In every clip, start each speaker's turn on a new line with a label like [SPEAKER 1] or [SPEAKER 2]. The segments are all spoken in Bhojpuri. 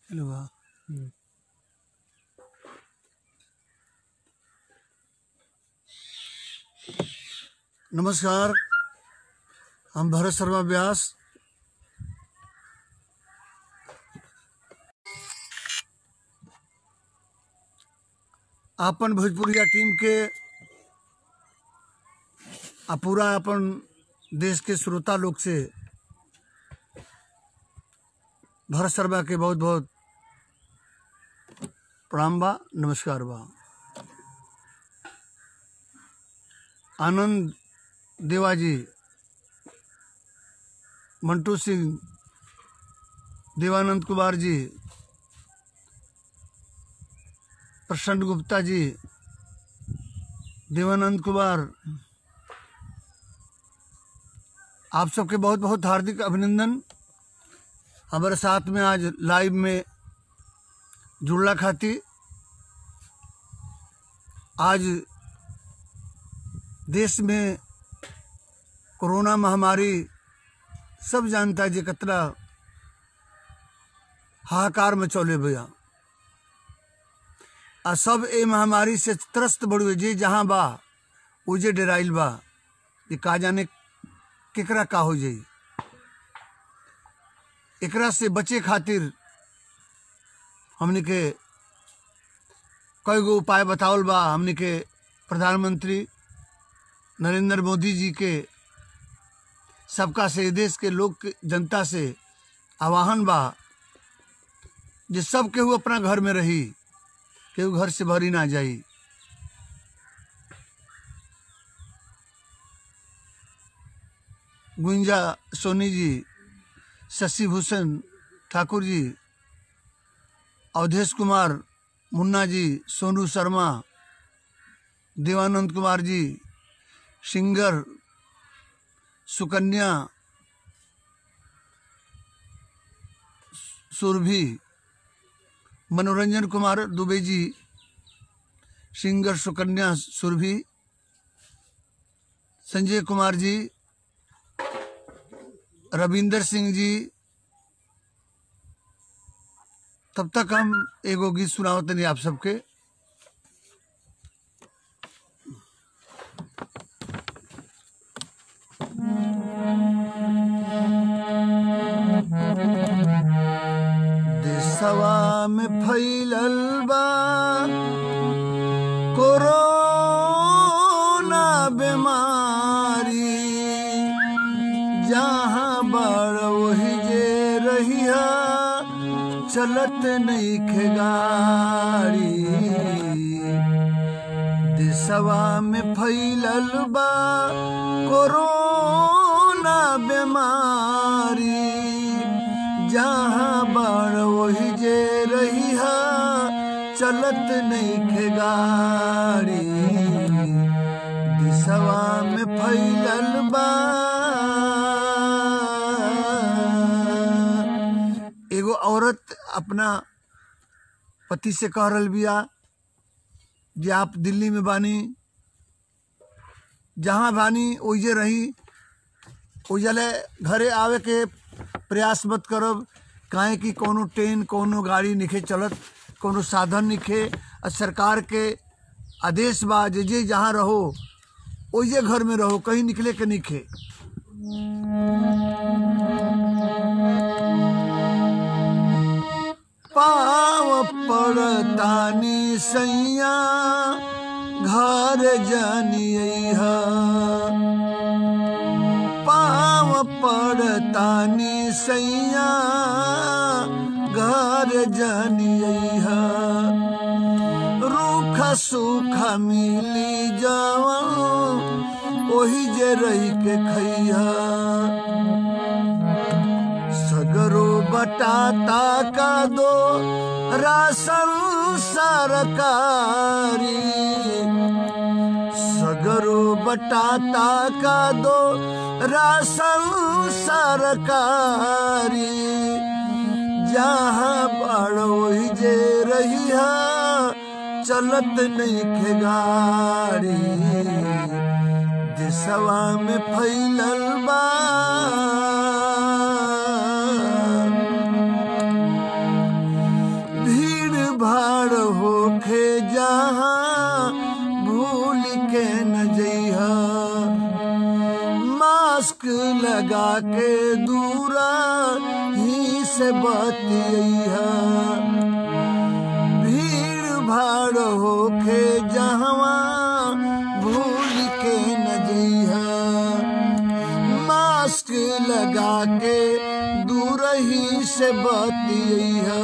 [SPEAKER 1] हेलो बा नमस्कार हम भरत शर्मा व्यास आपन भोजपुरिया टीम के आ पूरा अपन देश के श्रोता लोग से भरत शर्मा के बहुत बहुत प्रणाम बा नमस्कार बा आनंद देवाजी मंटू सिंह देवानंद कुमार जी प्रसन्न गुप्ता जी देवानंद कुमार आप सबके बहुत बहुत हार्दिक अभिनंदन हमारे साथ में आज लाइव में जुड़ला खातिर आज देश में कोरोना महामारी सब जानता है जे कितना हाहाकार में चले भैया आ सब ए महामारी से त्रस्त बड़ुए जे जहाँ बा उजे डेराइल बा ये का जाने केकरा का हो जाई एकरा से बचे खातिर हमने के कई गो उपाय बतावल बा हमने के प्रधानमंत्री नरेंद्र मोदी जी के सबका से देश के लोग के जनता से आह्वान बा जे सब केहू अपना घर में रही केहू घर से भरी ना जाई गुंजा सोनी जी शशि भूषण ठाकुर जी अवधेश कुमार मुन्ना जी सोनू शर्मा देवानंद कुमार जी सिंगर सुकन्या सुरभि मनोरंजन कुमार दुबे जी सिंगर सुकन्या सुरभि संजय कुमार जी रविंदर सिंह जी तब तक हम एगो गीत सुनाओ तनी आप सबके देशवा में फैलल बा कोरोना बीमारी जहाँ बड़ वही जे रहिया चलत नहीं खेगाड़ी देशवा में फैलल बा कोरोना बीमारी जहाँ बड़ वही जे रहिया चलत नहीं खेगाड़ी दिशवा में फैलल बा एगो औरत अपना पति से कह रहल बिया जे आप दिल्ली में बानी जहाँ बानी ओइजे रही ओइजले घरे आवे के प्रयास मत करब काहे कि कोनो ट्रेन कोनो गाड़ी निखे चलत कोनो साधन निखे आ सरकार के आदेश बा जे जे जहाँ रहो ओइजे घर में रहो कहीं निकले के निखे पाव पड़तानी सैया घर जानिया पाव पड़तानी सैया घर जानिया रूखा सूखा मिली जावा ओही जे रही के खैया सगरो बटाता का दो राशन सरकारी सगरो बटाता का दो राशन सरकारी जहाँ बड़ो ही जे रही चलत नहीं खे गाड़ी दिशवा में फैलल बा होखे जहाँ भूल के न जइहा मास्क लगा के दूरा ही से बतियहा भीड़ भाड़ होखे जहवा भूल के न जइहा मास्क लगा के दूर ही से बतियहा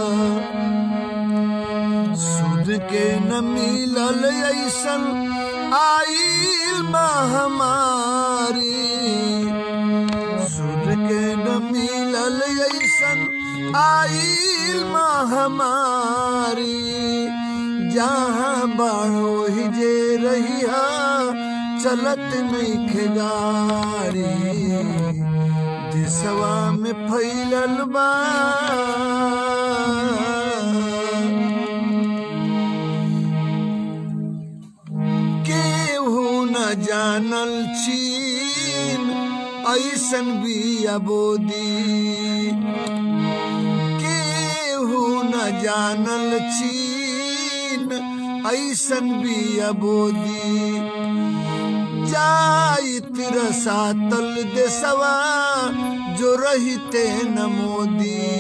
[SPEAKER 1] सुध के न मिलल ऐसन आइल महामारी सुध के न मिलल ऐसन आइल महामारी जहाँ बाढ़ो ही जे रहिया चलत नहीं गाड़ी दिसवा में फैलल बा केहू न जानल चीन ऐसन बिया बोदी केहू न जानल चीन ऐसन बिया बोदी जाइत रसातल देसवा जो रहिते न मोदी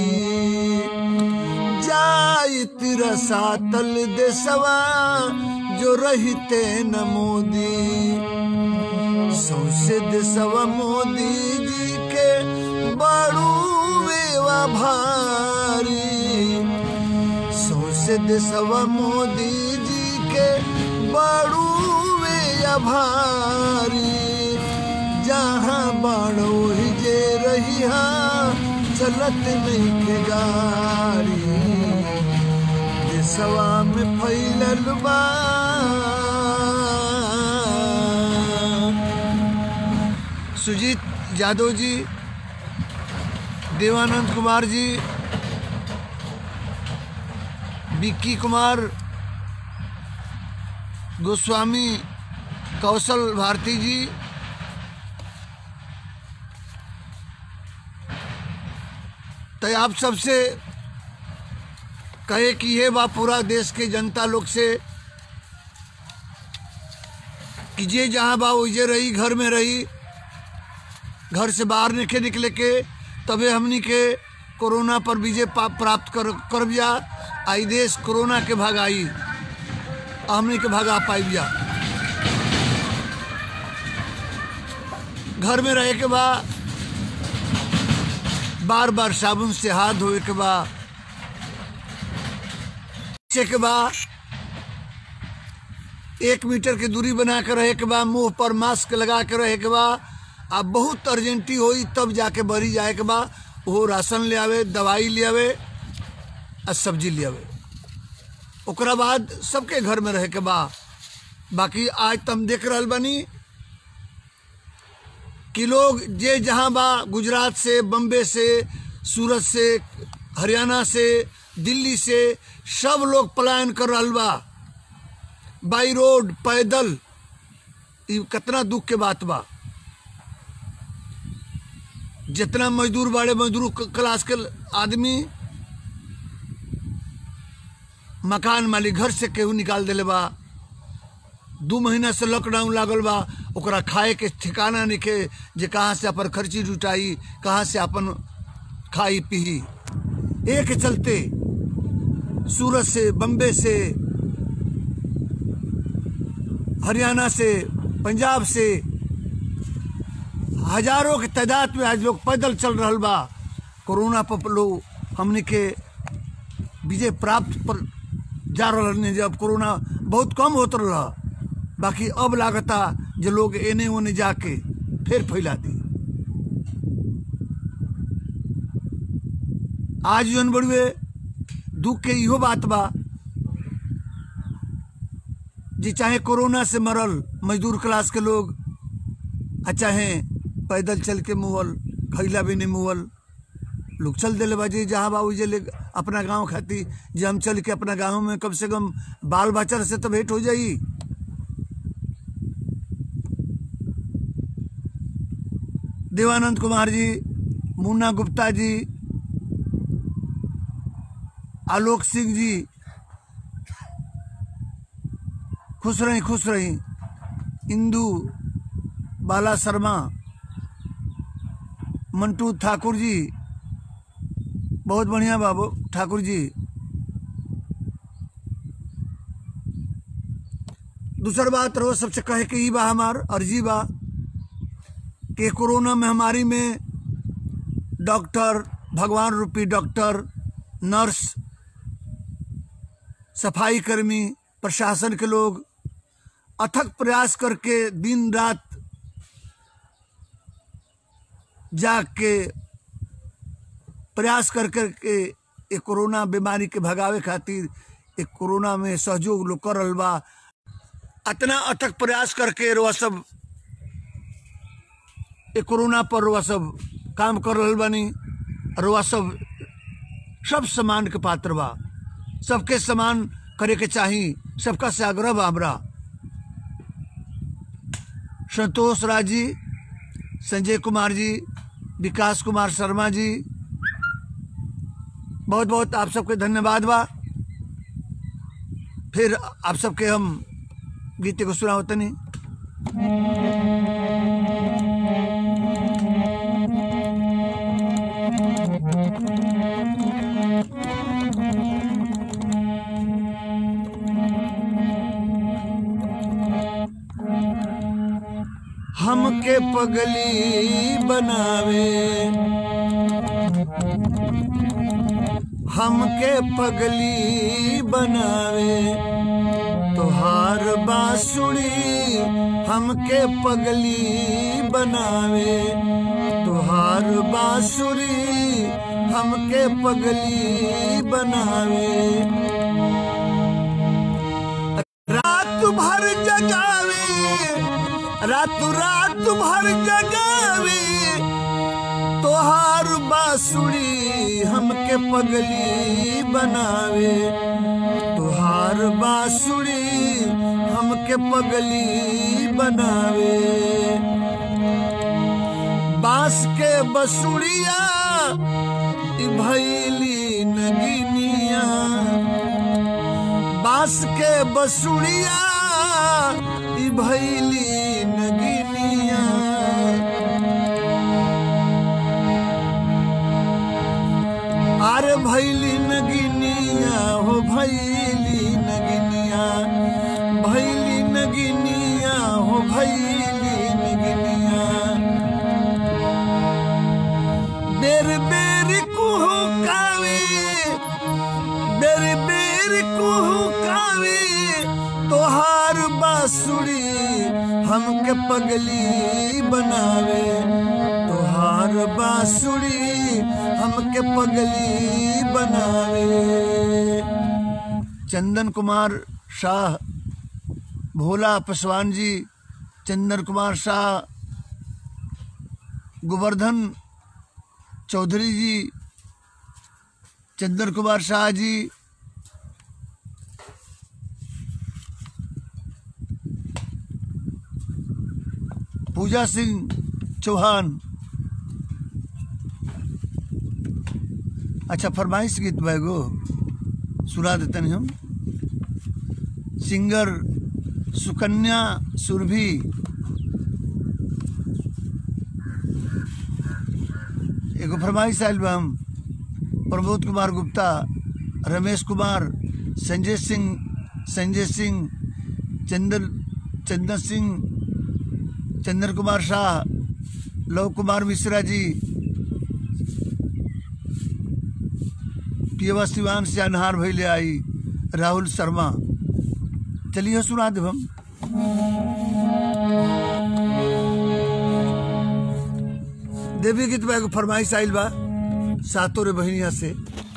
[SPEAKER 1] जाइत रसातल देसवा जो रहिते न मोदी सौसे देसवा मोदी जी के बड़ू वेवा भारी सौसे देसवा मोदी जी के बड़ू वेया भारी जहाँ बाड़ो ही जे रहिया चलत नहीं के गाड़ी देसवा में फैलल बा सुजीत यादव जी देवानंद कुमार जी विक्की कुमार गोस्वामी कौशल भारती जी तो आप सबसे कहे कि ये बा पूरा देश के जनता लोग से कि जे जहाँ बा वही रही घर में रही घर से बाहर निके निकले के तबे हमनी के कोरोना पर विजय पा- प्राप्त कर कर बिया आई देश कोरोना के भगाई हमनी के भगा पाई बिया घर में रहे के बा बार बार साबुन से हाथ धोए के बा बच्चे के बा एक मीटर की दूरी बना के रहे के बा मुंह पर मास्क लगा के रहे के बा आ बहुत अर्जेंटी होई तब जाके बरी जाए के बा वो राशन ले आवे दवाई ले आवे आ सब्जी ले आवे ओकरा बाद सबके घर में रहे के बा बाकी आज तुम देख रहल बानी कि लोग जे जहाँ बा गुजरात से बम्बे से सूरत से हरियाणा से दिल्ली से सब लोग पलायन कर रहल बा बाई रोड पैदल ई कितना दुख के बात बा जितना मजदूर बाड़े मजदूर क- क्लास के आदमी मकान मालिक घर से केहू निकाल देले बा दू महीना से लॉकडाउन लागल बा ओकरा खाए के ठिकाना निके जे कहाँ से अपन खर्ची जुटाई कहाँ से अपन खाई पी एक चलते सूरत से बम्बे से हरियाणा से पंजाब से हजारों के तादाद में आज लोग पैदल चल रहल बा कोरोना पर लोग हमने के विजय प्राप्त पर जा रहल जब कोरोना बहुत कम होत रहा बाकी अब लागता जे लोग एने ओने जाके फिर फैला दी आज जौन बड़ुए दुख के इहो बात बा जे चाहे कोरोना से मरल मजदूर क्लास के लोग आ चाहे पैदल चल के मुअल खैला भी नहीं मुअल लोग चल दिले बाजी जहाँ बा उजे ले अपना गांव खाती जे हम चल के अपना गांव में कम से कम बाल बच्चा से तो भेंट हो जाई देवानंद कुमार जी मुन्ना गुप्ता जी आलोक सिंह जी खुश रही खुश रही इंदू बाला शर्मा मंटू ठाकुर जी बहुत बढ़िया बाबू ठाकुर जी दूसर बात रहो सबसे कहे के ई बा हमार अर्जी बा कि कोरोना महामारी में डॉक्टर भगवान रूपी डॉक्टर नर्स सफाई कर्मी प्रशासन के लोग अथक प्रयास करके दिन रात जाग के प्रयास कर कर के ये कोरोना बीमारी के भगावे खातिर एक कोरोना में सहयोग लोग कर रहल बा अतना अथक प्रयास करके रुआ सब ये कोरोना पर रुआ सब काम कर रहल बानी रुआ सब सब सम्मान के पात्र बा सबके सम्मान करे के चाही सबका से आग्रह बा हमरा संतोष राज जी संजय कुमार जी विकास कुमार शर्मा जी बहुत बहुत आप सबके धन्यवाद बा फिर आप सबके हम गीत को सुना होता नहीं हमके पगली बनावे हमके पगली बनावे तोहार बांसुरी हमके पगली बनावे तोहार बांसुरी हमके पगली बनावे रात भर जगावे रात रात भर जगावे तोहार बांसुरी हमके पगली बनावे तोहार बांसुरी हमके पगली बनावे बांस के बसुड़िया ई भैली नगिनिया बांस के बसुड़िया ई भैली नगिनिया अरे भैली नगिनिया हो भैली नगिनिया भैली नगिनिया हो भैली नगिनिया बेर बेर कुहू कावे बेर बेर कुहू कावे तोहार बांसुरी हमके पगली बनावे तोहार बांसुरी हमके पगली बनावे चंदन कुमार शाह भोला पासवान जी चंदन कुमार शाह गोवर्धन चौधरी जी चंदन कुमार शाह जी पूजा सिंह चौहान अच्छा फरमाइश गीत बैगो सुना देते हैं हम सिंगर सुकन्या सुरभि एगो फरमाइश आयल बा हम प्रमोद कुमार गुप्ता रमेश कुमार संजय सिंह संजय सिंह चंदन चंदन सिंह चंदन कुमार शाह लव कुमार मिश्रा जी पियवा सिवान से अनहार भैले आई राहुल शर्मा चलिए सुना देव हम देवी गीत बा एगो फरमाइश आइल बा सातों रे बहनिया से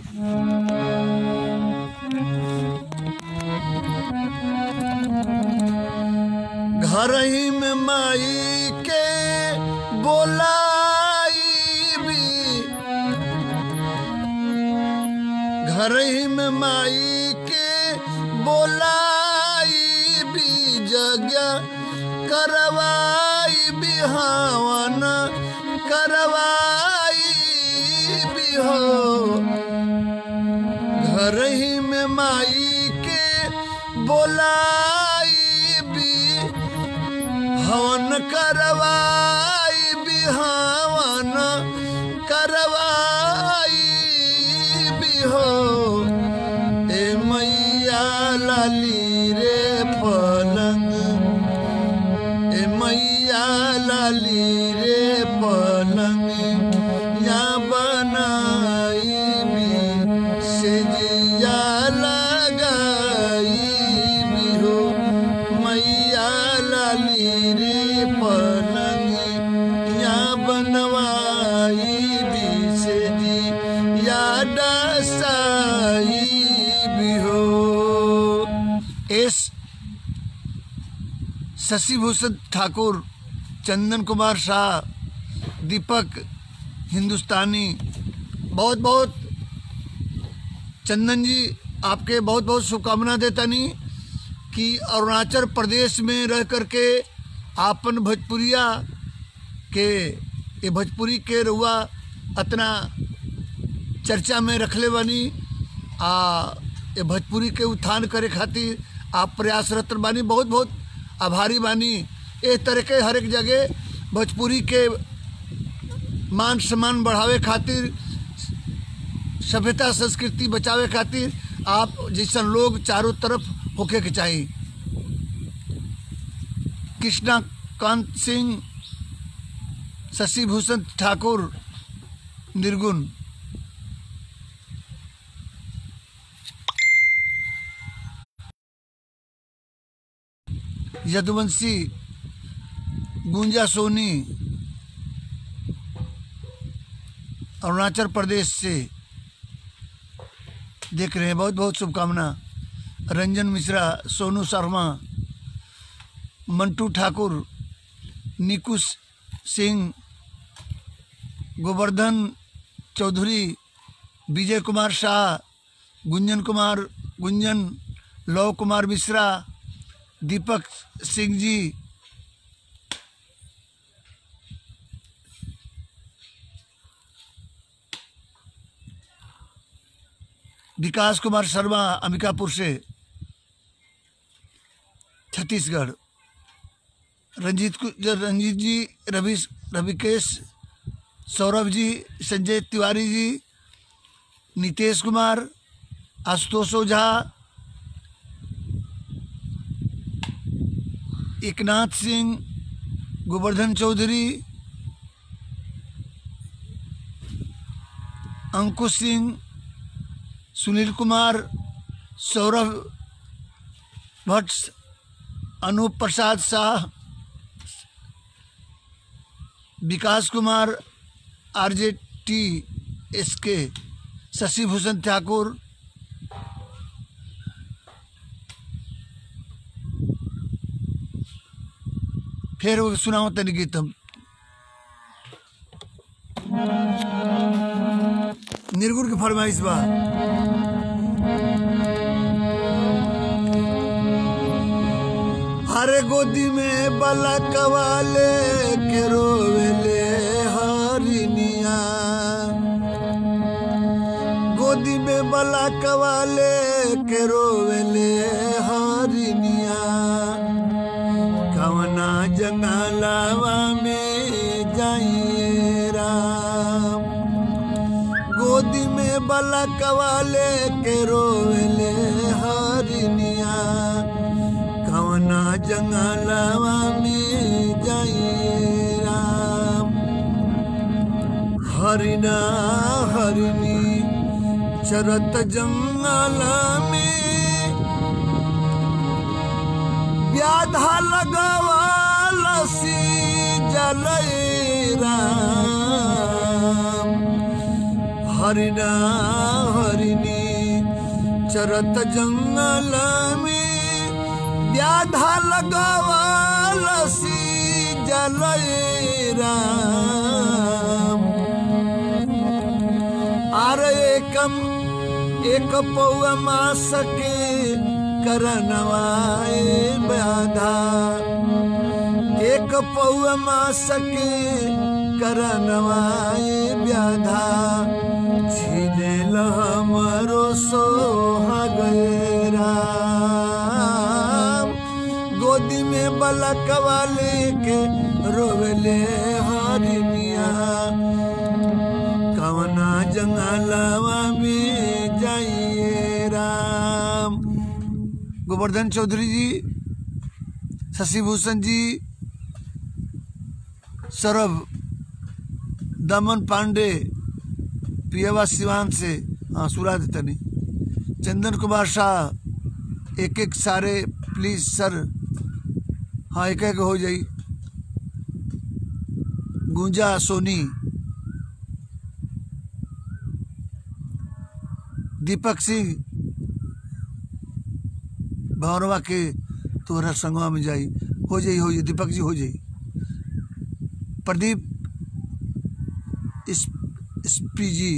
[SPEAKER 1] घर ही में माई के बोलाई भी घर ही में माई के बोलाई भी जगह करवाई बिहावन करवाई भी हो घर ही में माई के बोलाई करवाई बिहावन करवाई बिहो ए मैया लाली रे पलंग ए मैया लाली रे पलंग या बनाई भी से जिया लगाई भी हो मैया लाली रे पलंग या बनवाई भी से जी या डसाई भी हो एस शशि भूषण ठाकुर चंदन कुमार शाह दीपक हिंदुस्तानी बहुत बहुत चंदन जी आपके बहुत बहुत शुभकामना देता नहीं कि अरुणाचल प्रदेश में रह करके आपन भोजपुरिया के ये भोजपुरी के रुआ अतना चर्चा में रखले बानी आ ये भोजपुरी के उत्थान करे खातिर आप प्रयासरत बानी बहुत बहुत आभारी बानी इस तरह के हर एक जगह भोजपुरी के मान सम्मान बढ़ावे खातिर सभ्यता संस्कृति बचावे खातिर आप जैसन लोग चारों तरफ होके के चाहिए कृष्णा कांत सिंह शशि भूषण ठाकुर निर्गुण यदुवंशी गुंजा सोनी अरुणाचल प्रदेश से देख रहे हैं बहुत बहुत शुभकामना रंजन मिश्रा सोनू शर्मा मंटू ठाकुर निकुश सिंह गोवर्धन चौधरी विजय कुमार शाह गुंजन कुमार गुंजन लव कुमार मिश्रा दीपक सिंह जी विकास कुमार शर्मा अंबिकापुर से छत्तीसगढ़ रंजीत कु- ज- रंजीत जी रवि रविकेश सौरभ जी Sanjay Tiwari ji Nitesh Kumar Ashutosh Ojha Eknath Singh Govardhan Chaudhary Ankush Singh Sunil Kumar Saurabh Bhatt Anoop Prasad Shah Vikas Kumar RJ T S K Shashi Bhushan ठाकुर फिर वो सुनाओ तनि गीत हम निर्गुण की फरमाइश बा हरे गोदी में बलक वाले के रोवेले हरिनिया गोदी में बलक वाले के रोवेले हरिनिया कवना जंगलावा में जाइए राम गोदी में बलक वाले के रोवेले हरिनिया कवना जंगलवा में जाइए राम हरिना हरिनी चरत जंगल में व्याधा लगवालसी जलय राम हरिना हरिनी चरत जंगल में व्याधा लगवालसी जलय राम आर एकम एक पौआ मास के करनवाए व्याधा एक पौआ मास के करनवाए व्याधा छीने हमरो सोहाग राम गोदी में बलक वाले के रोवेले हरिनिया कवना जंगलवा में जाइए राम गोवर्धन चौधरी जी शशि भूषण जी सौरभ दमन पांडे पियावा सिवान से हाँ सुरा तनी चंदन कुमार शाह एक एक सारे प्लीज सर हाँ एक एक हो जाई गुंजा सोनी दीपक सिंह भवरवा के तोहरा संगवा में जाई हो जाई हो जाई दीपक जी हो जाई प्रदीप एसपी जी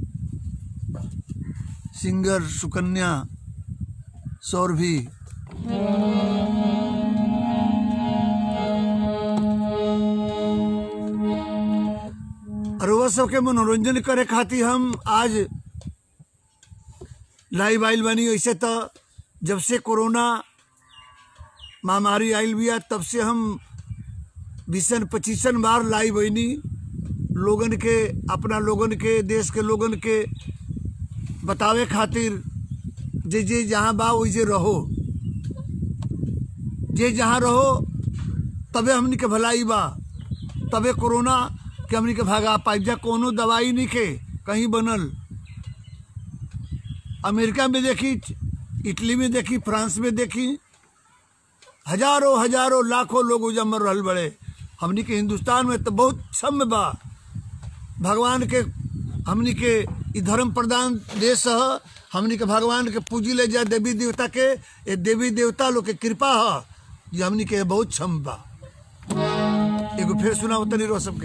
[SPEAKER 1] सिंगर सुकन्या सौरभी और वो सबके मनोरंजन करे खातिर हम आज लाइव आइल बनी ऐसे तो जब से कोरोना महामारी आइल बिया तब से हम बीसन पच्चीसन बार लाइव बनी लोगन के अपना लोगन के देश के लोगन के बतावे खातिर जे जे जहाँ बा वैसे रहो जे जहाँ रहो तबे हमनी के भलाई बा तबे कोरोना के हमनी के भागा पाइब जा कोनो दवाई नहीं के कहीं बनल अमेरिका में देखी इटली में देखी फ्रांस में देखी हजारों हजारों लाखों लोग उजा मर रहल बड़े हमनी के हिंदुस्तान में तो बहुत सम बा भगवान के हमनी के ई धर्म प्रधान देश ह हमनी के भगवान के पूजी ले जा देवी देवता के ये देवी देवता लोग के कृपा ह ये हमनी के बहुत क्षम बा एगो फिर सुनाओ तनी रो सबके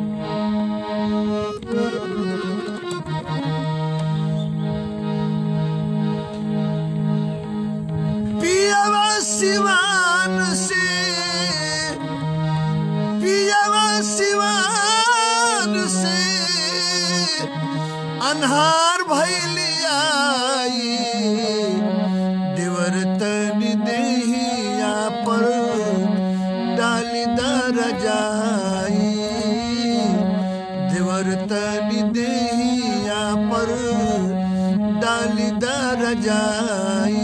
[SPEAKER 1] पियावा सिवान से पियावा सिवान से अन्हार भैलियाई देवर तनी देहिया पर डाली दर जाई देवर तनी देहिया पर डाली दर जाई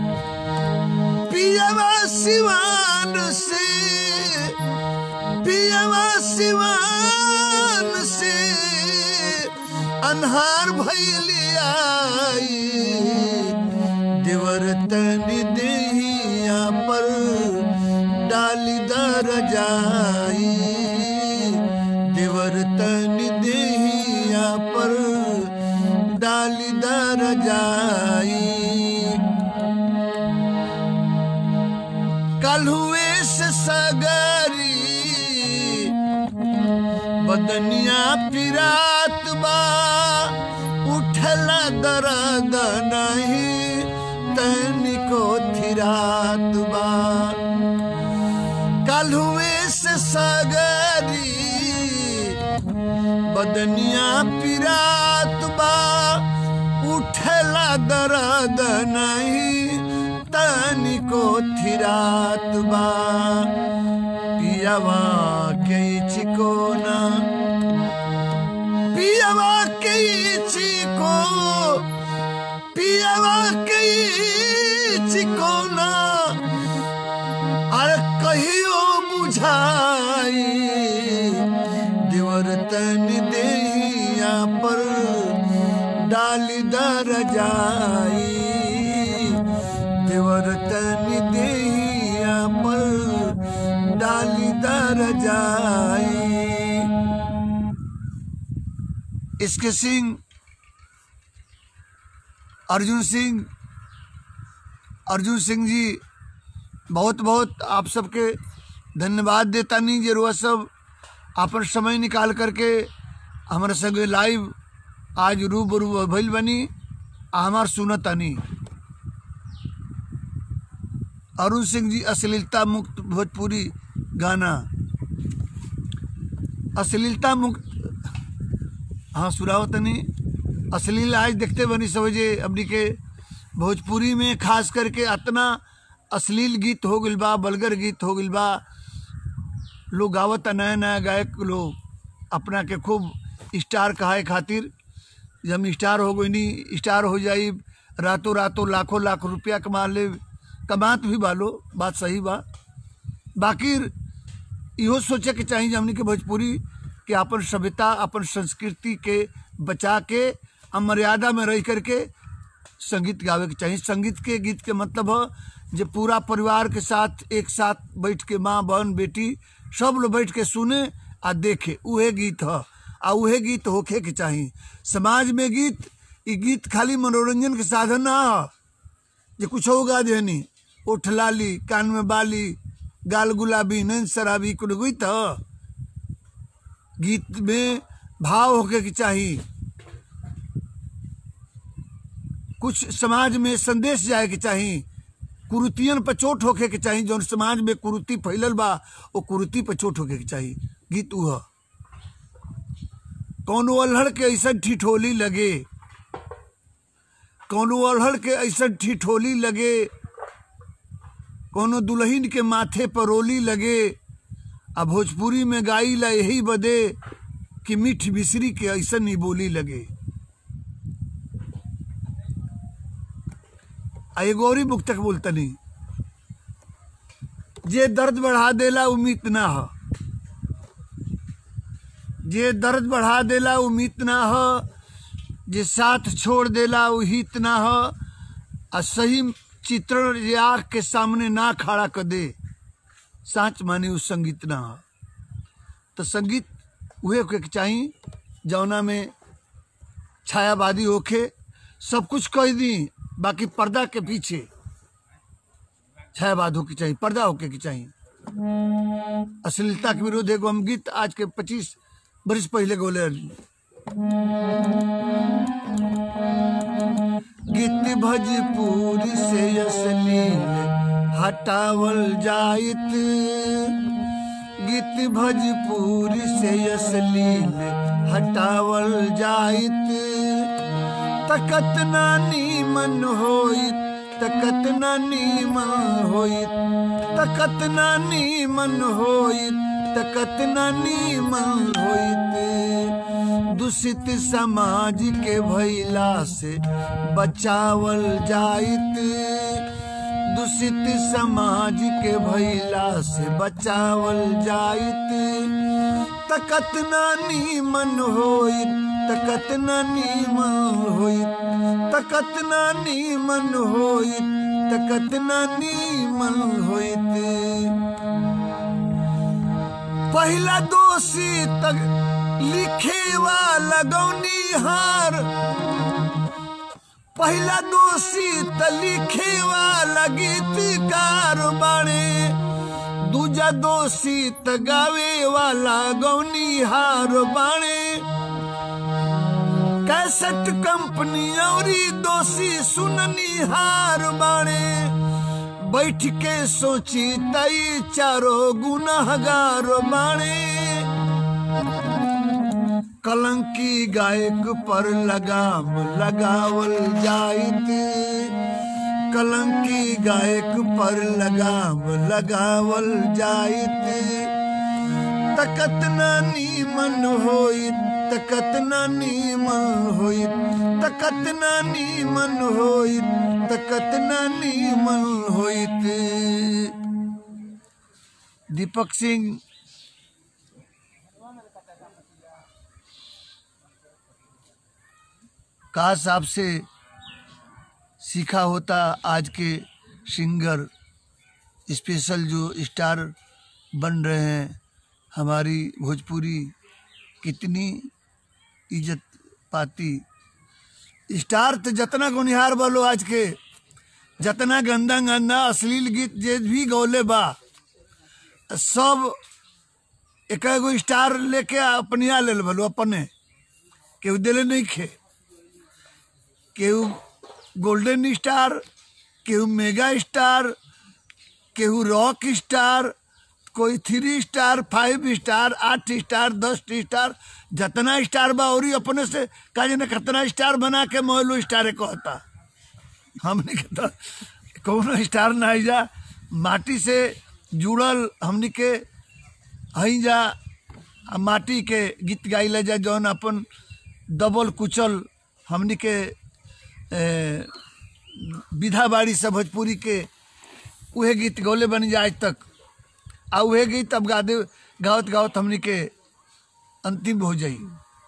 [SPEAKER 1] पियावा सिवान से पियावा सिवान से अन्हार भैलियाई देवर तनी देहिया पर डाली दर जाई देवर तनी देहिया पर डाली दर जाई कल हुए से सगरी बदनिया पिरात बा उठला दर्द नहीं तनिको थिरात बा कल हुए से सगरी बदनिया पिरात बा उठला दर्द नहीं तनिको थिरात बा पियावा के चिकोना पियावा के चिको पियावा के चिकोना अरे कहियो बुझाई देवर तन देहिया पर डाली दर जाई देवर तन देहिया पर डाली दर जाई इसके सिंह अर्जुन सिंह अर्जुन सिंह जी बहुत बहुत आप सबके धन्यवाद देता नहीं जरूर सब अपन समय निकाल करके हमारे संगे लाइव आज रूबरू भइल बनी आ हमार सुनतानी अरुण सिंह जी अश्लीलता मुक्त भोजपुरी गाना अश्लीलता मुक्त हाँ सुरावतनी अश्लील आज देखते बनी समझे अपनी के भोजपुरी में खास करके अतना अश्लील गीत हो गइल बा बलगर गीत हो गइल बा लोग गावत नया नया गायक लोग अपना के खूब स्टार कहाए खातिर जब हम स्टार हो गई नहीं स्टार हो जाई रातों रातों लाखों लाख रुपया कमा ले कमात भी बालो बात सही बा बाकी इहो सोचे के चाहिए हमनी के भोजपुरी कि अपन सभ्यता अपन संस्कृति के बचा के आ मर्यादा में रह करके संगीत गावे के चाहिए संगीत के गीत के मतलब है जो पूरा परिवार के साथ एक साथ बैठ के माँ बहन बेटी सब लोग बैठ के सुने आ देखे उहे गीत है आ उहे गीत होखे के चाहिए समाज में गीत ई गीत खाली मनोरंजन के साधन ना है जे कुछ होगा देनी ओठ लाली कान में बाली गाल गुलाबी नैन शराबी कुल गीत ह गीत में भाव होके के चाहिए कुछ समाज में संदेश जाए के चाहिए कुरुतियन पर चोट होके के चाहिए जौन समाज में कुरुति फैलल बा वो कुरुति पर चोट होके के चाहिए गीत उ ह कौनो अल्हड़ के ऐसा ठिठोली लगे कौनो अल्हड़ के ऐसा ठिठोली लगे कोनो दुल्हन के माथे पर रोली लगे आ भोजपुरी में गाई ला यही बदे कि मीठ बिसरी के ऐसा ही बोली लगे आ एगो और मुक्तक बोलतनी जे दर्द बढ़ा देला उम्मीद ना ह जे दर्द बढ़ा देला उम्मीद ना ह जे साथ छोड़ देला उ हित ना ह आ सही चित्रण जे आँख के सामने ना खड़ा कर दे साँच माने उ संगीत ना ह तो संगीत उहे के चाहिए जौना में छायावादी होखे सब कुछ कह दी बाकी पर्दा के पीछे छायावाद होके चाहिए पर्दा होके के चाहिए अश्लीलता के विरोध एगो हम गीत आज के पच्चीस बरिस पहले गोले रही गीत भजपुरी से अश्लील हटावल जाइत गीत भजपुरी से अश्लील हटावल जाइत तकत ना नीमन होइत तकत ना नीमन होइत तकत ना नीमन होइत तकत ना नीमन होइत दूषित समाज के भैला से बचावल जाइत दूषित समाज के भैला से बचावल जाइत तकत ना नीमन होइत तकत ना नीमन होइत तकत ना नीमन होइत तकत ना नीमन होइत पहला दोषी तक लिखे वाला गौनी हार पहला दोषी त लिखे वाला गीतकार बाणे दूजा दोषी त गावे वाला गौनी हार बाणे कैसेट कंपनी औरी दोषी सुननी हार बाणे बैठ के सोची तई चारो गुनाहगार बाणे कलंकी गायक पर लगाम लगावल जाइत कलंकी गायक पर लगाम लगावल जाइत तकत ना नीमन होइत तकत ना नीमन होइत तकत ना नीमन होइत तकत ना नीमन होइत दीपक सिंह काश आपसे सीखा होता आज के सिंगर स्पेशल जो स्टार बन रहे हैं हमारी भोजपुरी कितनी इज्जत पाती स्टार तो जतना गुनिहार बोलो आज के जतना गंदा गंदा अश्लील गीत जे भी गौले बा सब एक एगो स्टार लेके अपनिया ले बोलो अपने केहू दिले नहीं खे केहू गोल्डन स्टार केहू मेगा स्टार केहू रॉक स्टार कोई थ्री स्टार फाइव स्टार आठ स्टार दस स्टार जितना स्टार बा और अपने से का जाने कितना स्टार बना के मोहलो स्टार कहता हमने के तो कौनो स्टार ना जा माटी से जुड़ल हमने के हई जा आ माटी के गीत गाइले जा जौन अपन दबल कुचल हमनी के ए, विधा बाड़ी से भोजपुरी के उहे गीत गौले बनी जा आज तक आ उहे गीत अब गादे गावत गावत हमनी के अंतिम हो जाई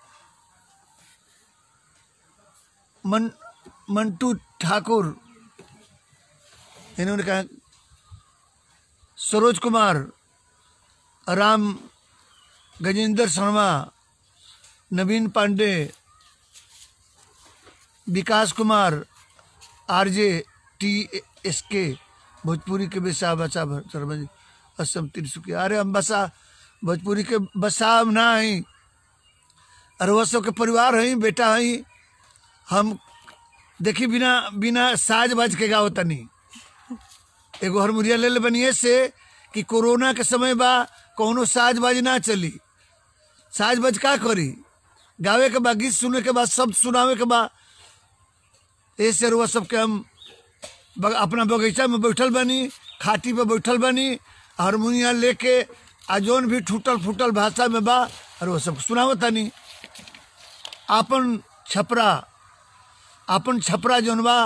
[SPEAKER 1] मन मंटू ठाकुर इन्होंने कहा Saroj Kumar Ram Gajendra Sharma Naveen Pandey Vikas Kumar RJ T S K Bhojpuri के बेसा बसा शर्मा जी असम तिरसुकिया अरे हम बसा भोजपुरी के बसा हम ना हई अरे वो सब के परिवार हई बेटा हई हम देखी बिना बिना साज बाज के गाओ तनी एगो हरमुरिया ले ले बनिए से कि कोरोना के समय बा कौनो साज बाज ना चली साज बाज का करी गावे के बा गीत सुने के बाद शब्द सुनावे के बा ऐसे रुआ सबके हम बग, अपना बगीचा में बैठल बनी खाटी पे बैठल बनी हारमोनिया लेके आ जौन भी टूटल फूटल भाषा में बा और वो सब सुनावत तनी आपन छपरा आपन छपरा जौन बा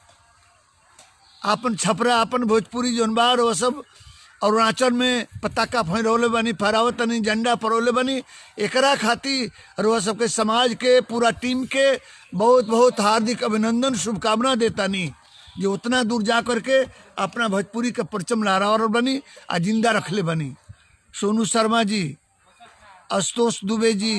[SPEAKER 1] आपन छपरा आपन भोजपुरी जौन बा और वो सब अरुणाचल में पताका फहरौले बनी फहरावत तनी झंडा फहरौले बनी एकरा खातिर और वह सबके समाज के पूरा टीम के बहुत बहुत हार्दिक अभिनंदन शुभकामना देतानी जो उतना दूर जा करके अपना भोजपुरी के परचम लहरावर बनी आ जिंदा रखले बनी सोनू शर्मा जी आशुतोष दुबे जी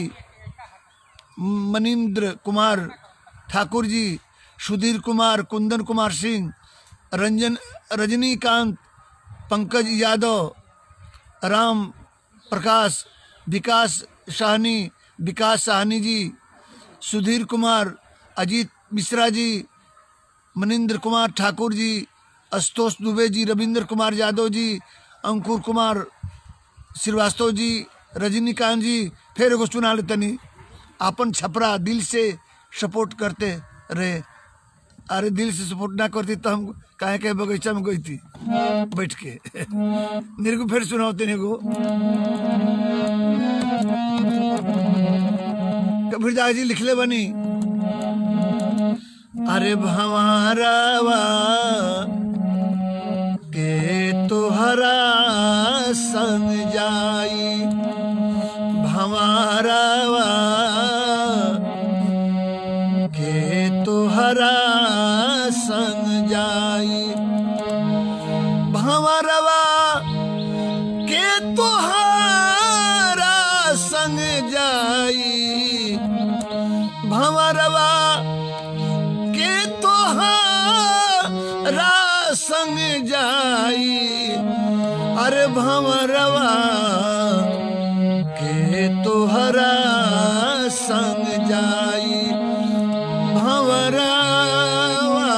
[SPEAKER 1] मनिंद्र कुमार ठाकुर जी सुधीर कुमार कुंदन कुमार सिंह रंजन रजनीकांत पंकज यादव राम प्रकाश विकास साहनी विकास साहनी जी सुधीर कुमार अजीत मिश्रा जी मनिंद्र कुमार ठाकुर जी आशुतोष दुबे जी रविंद्र कुमार यादव जी अंकुर कुमार श्रीवास्तव जी रजनीकांत जी फिर एगो सुना ले तनी आपन छपरा दिल से सपोर्ट करते रहे अरे दिल से सपोर्ट ना करती तो हम काहे के बगीचा में गई थी बैठ के मेरे को फिर सुनाओ तेने को कबीर दास जी लिखले बनी अरे भंवरवा के तोहरा संग जाई भंवरवा के तोहरा संग जाई भंवरवा के तोहरा संग जाई भंवरवा के तोहरा संग जाई अरे भंवरवा के तोहरा संग जाई भंवरवा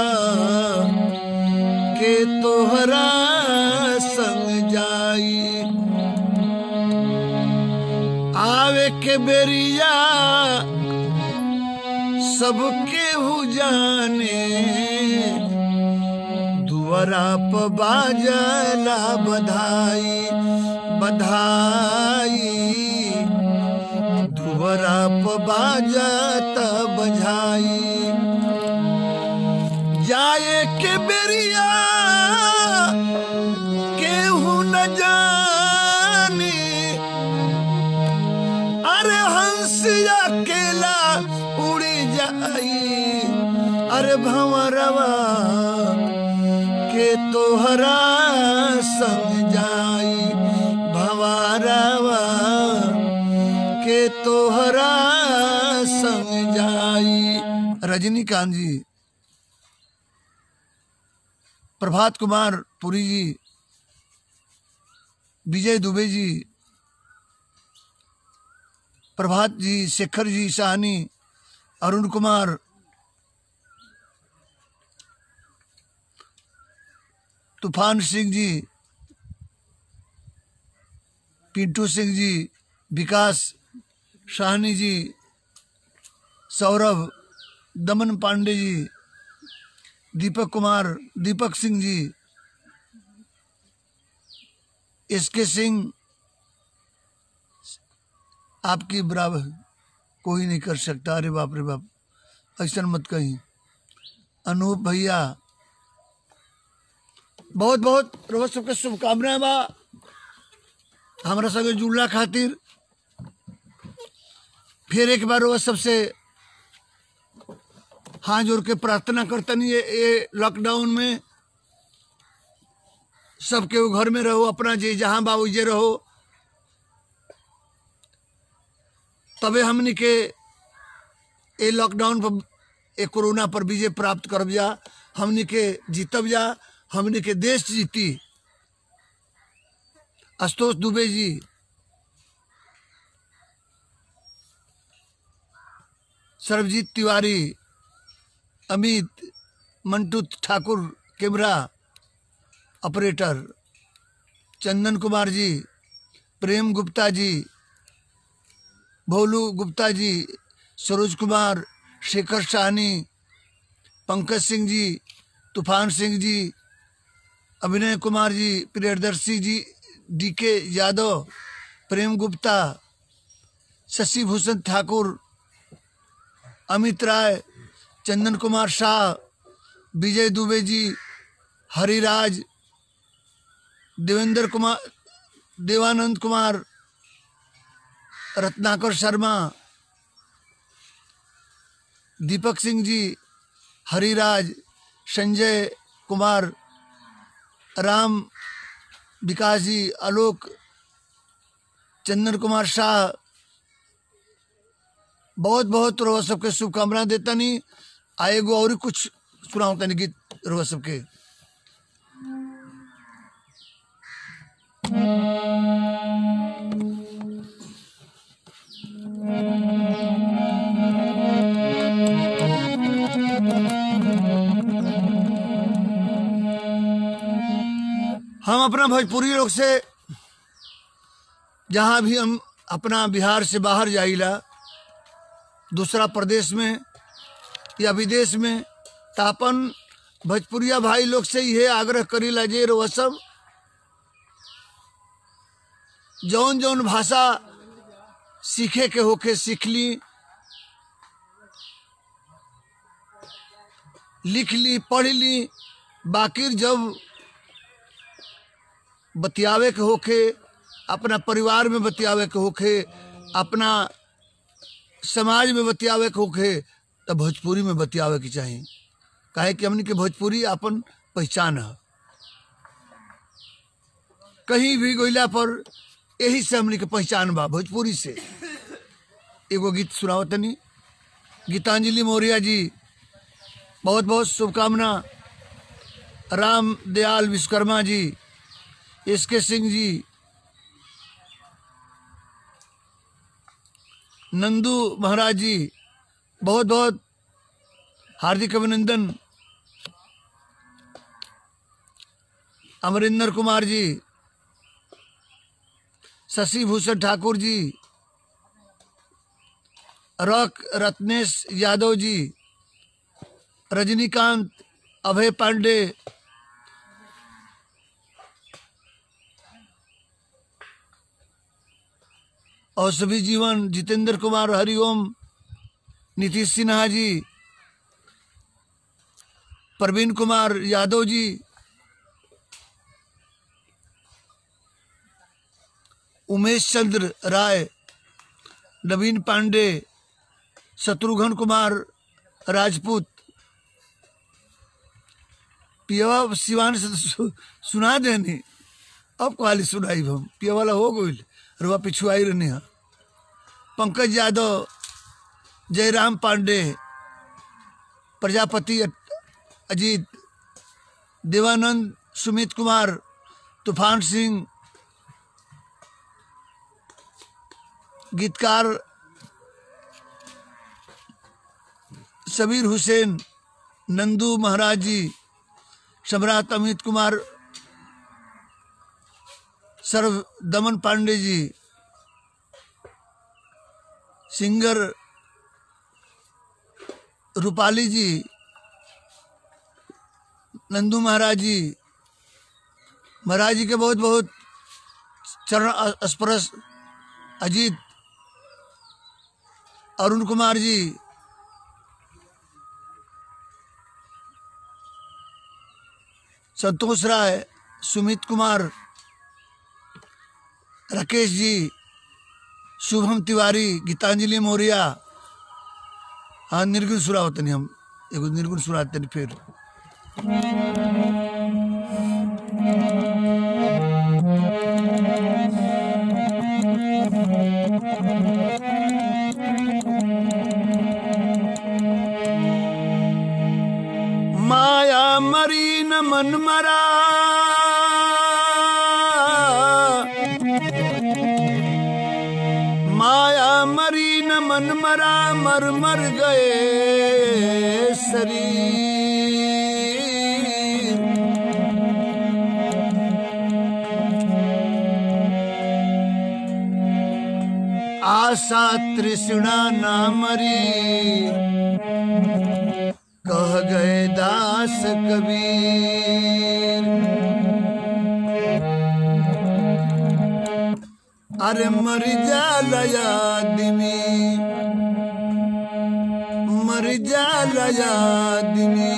[SPEAKER 1] के तोहरा संग जाई आवे के बेरिया सबके हु जाने दुआरा प बाजला बधाई बधाई दुआरा प बाजत बधाई जाए के बेरिया केहू न जानी अरे हंस अकेला उड़ी जाई अरे भंवरवा के तोहरा संग जाई भंवरवा के तोहरा संग जाई रजनीकांत जी प्रभात कुमार पुरी जी विजय दुबे जी प्रभात जी शेखर जी साहनी अरुण कुमार तूफान सिंह जी पिंटू सिंह जी विकास साहनी जी सौरभ दमन पांडे जी दीपक कुमार दीपक सिंह जी एस के सिंह आपकी बराबर कोई नहीं कर सकता अरे बाप रे बाप ऐसा मत कहीं अनूप भैया बहुत बहुत रोज सबके शुभकामनाएं बा हमारा संगे जुड़ला खातिर फिर एक बार रोज सबसे हाथ जोड़ के प्रार्थना करतनी ये, ये लॉकडाउन में सबके वो घर में रहो अपना जे जहाँ बा जे रहो तबे हमनी के ये लॉकडाउन पर ये कोरोना पर विजय प्राप्त करब जा हमनी के जीतब जा हमनी के देश जीती आशुतोष दुबे जी सर्वजीत तिवारी अमित मंटू ठाकुर कैमरा ऑपरेटर चंदन कुमार जी प्रेम गुप्ता जी भोलू गुप्ता जी सरोज कुमार शेखर साहनी पंकज सिंह जी तूफान सिंह जी अभिनय कुमार जी प्रियदर्शी जी डी के यादव प्रेम गुप्ता शशि भूषण ठाकुर अमित राय चंदन कुमार शाह विजय दुबे जी हरिराज देवेंद्र कुमार देवानंद कुमार रत्नाकर शर्मा दीपक सिंह जी हरिराज संजय कुमार राम विकास जी आलोक चंदन कुमार शाह बहुत बहुत रोज सबके शुभकामना देता नहीं आएगो और कुछ सुनाओ तनी गीत रोज सबके हम अपना भोजपुरी लोग से जहाँ भी हम अपना बिहार से बाहर जाइला दूसरा प्रदेश में या विदेश में तो अपन भोजपुरिया भाई लोग से यह आग्रह करीला जे रो सब जौन जौन भाषा सीखे के होके सीख ली लिख ली पढ़ ली बाकी जब बतियावे के होके अपना परिवार में बतियावे के होके अपना समाज में बतियावे के होके तो भोजपुरी में बतियावे के चाहिए काहे कि हमनी के भोजपुरी अपन पहचान है कहीं भी गइला पर यही से हमनी के पहचान बा भोजपुरी से एगो गीत सुनाओ तनी गीतांजलि मौर्य जी बहुत बहुत शुभकामना राम दयाल विश्वकर्मा जी एस के सिंह जी नंदू महाराज जी बहुत बहुत हार्दिक अभिनंदन अमरिंदर कुमार जी शशि भूषण ठाकुर जी रॉक रत्नेश यादव जी रजनीकांत अभय पांडे और सभी जीवन जितेंद्र कुमार हरिओम नीतीश सिन्हा जी प्रवीण कुमार यादव जी उमेश चंद्र राय नवीन पांडे शत्रुघ्न कुमार राजपूत पियवा सिवान से तो सु, सुना देनी अब कहाली सुनाई हम पिया वाला हो गई रुआ पिछुआई रहने हैं पंकज यादव जयराम पांडे प्रजापति अजीत देवानंद सुमित कुमार तूफान सिंह गीतकार सबीर हुसैन नंदू महाराज जी सम्राट अमित कुमार सर्व दमन पांडे जी सिंगर रूपाली जी नंदू महाराज जी महाराज जी के बहुत बहुत चरण स्पर्श अजीत अरुण कुमार जी संतोष राय सुमित कुमार राकेश जी शुभम तिवारी गीतांजलि मौर्या हाँ निर्गुण सुरा होते नहीं हम एगो निर्गुण सुनाते नहीं फिर माया मरी न मन मरा माया मरी न मन मरा मर मर गए शरीर आशा तृष्णा ना मरी कह गए दास कबीर अरे मर जाला आदमी मर जाला आदमी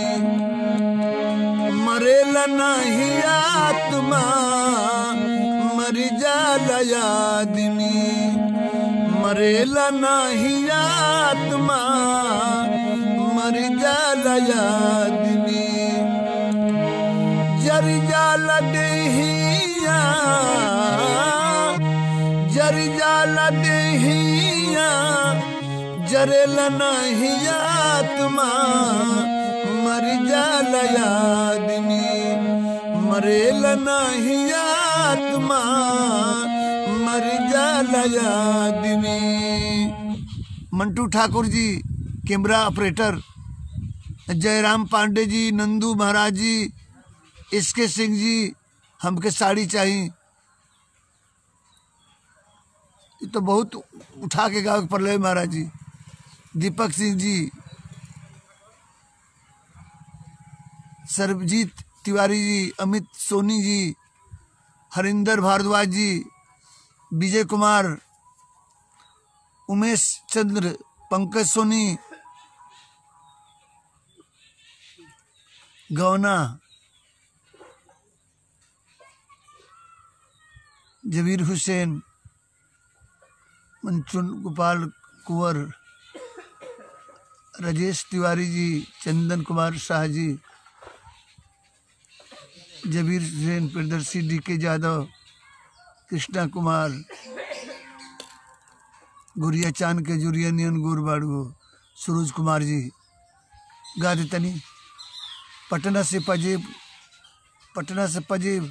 [SPEAKER 1] मरेला नहीं आत्मा मर जाला आदमी मरेला नहीं आत्मा मर जाला आदमी जर जाला देहिया जर जाला देहिया जरेला नहीं आत्मा मर जाला आदमी मरेला नहीं आत्मा मर जाला आदमी मंटू ठाकुर जी कैमरा ऑपरेटर जयराम पांडे जी नंदू महाराज जी एस के सिंह जी हमके साड़ी चाहिए ये तो बहुत उठा के गाँव पर ले महाराज जी दीपक सिंह जी सर्वजीत तिवारी जी अमित सोनी जी हरिंदर भारद्वाज जी विजय कुमार उमेश चंद्र पंकज सोनी गौना जबीर हुसैन मंचुन गोपाल कुंवर राजेश तिवारी जी चंदन कुमार शाह जी जबीर हुसैन प्रदर्शी डी के यादव कृष्णा कुमार गुरिया चांद के जुरिया नियन गुर बाड़ू सूरज कुमार जी गा दे तनी पटना से पजेब पटना से पजेब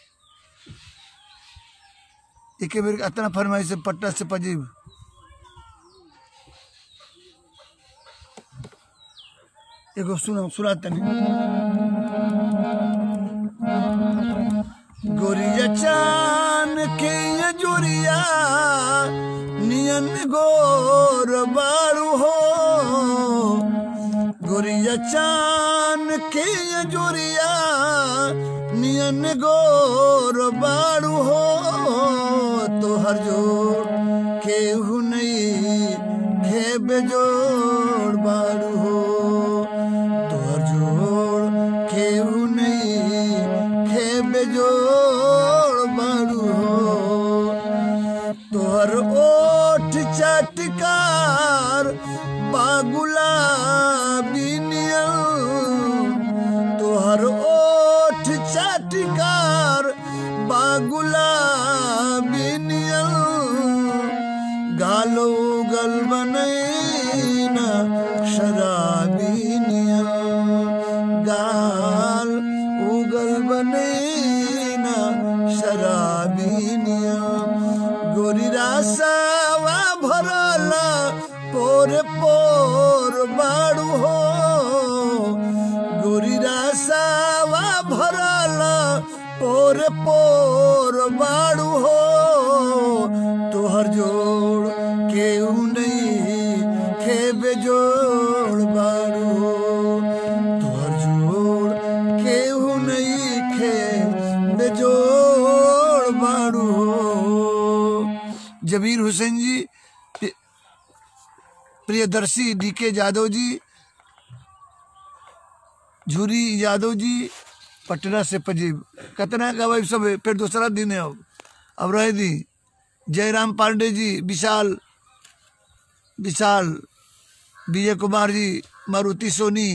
[SPEAKER 1] एक बेर अतना फरमाइश है पटना से पजेब एगो सुना सुना तनी गोरिया चान के ये जोरिया नियन गोर बारू हो गोरिया चान के ये जोरिया नियन गोर बारू हो तोहर जोड़ केहू नहीं खेबे जोड़ बारू हो तोहर जोड़ केहू नहीं खेबे जोड़ बारू हो तोहर ओठ चटकार बागुला बिनियल तोहर ओठ चटकार बागुला बिनियल गालो गल बनैना शराबी नियल गाल उगल बनैना शराबी नियल गोरी रासावा भरल पोर पोर बाड़ू हो गोरी रासावा भरल पोर पोर बाड़ू हो तोहर जोड़ केहू नहीं खेबे जोड़ बाड़ू हो तोहर जोड़ केहू नहीं खेबे जोड़ बाड़ू हो जबीर हुसैन जी प्रियदर्शी डी के यादव जी झूरी यादव जी पटना से पजीब कितना का भाई सब है, फिर दूसरा दिन है अब अब रह दी जयराम पांडे जी विशाल विशाल विजय कुमार जी मारुति सोनी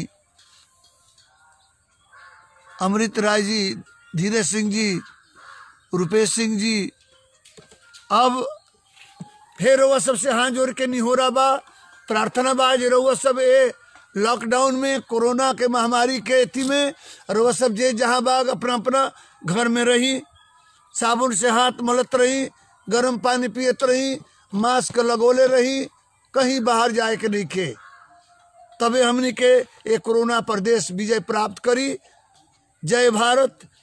[SPEAKER 1] अमृत राय जी धीरज सिंह जी रुपेश सिंह जी अब फिर रउआ सबसे हाथ जोड़ के नहीं हो रहा बा प्रार्थना बा जे रउआ सब ए लॉकडाउन में कोरोना के महामारी के अथी में रउआ सब जे जहाँ बाग अपना अपना घर में रही साबुन से हाथ मलत रही गर्म पानी पियत रही मास्क लगोले रही कहीं बाहर जाए के नहीं खे तबे हमनी के ये कोरोना प्रदेश विजय प्राप्त करी जय भारत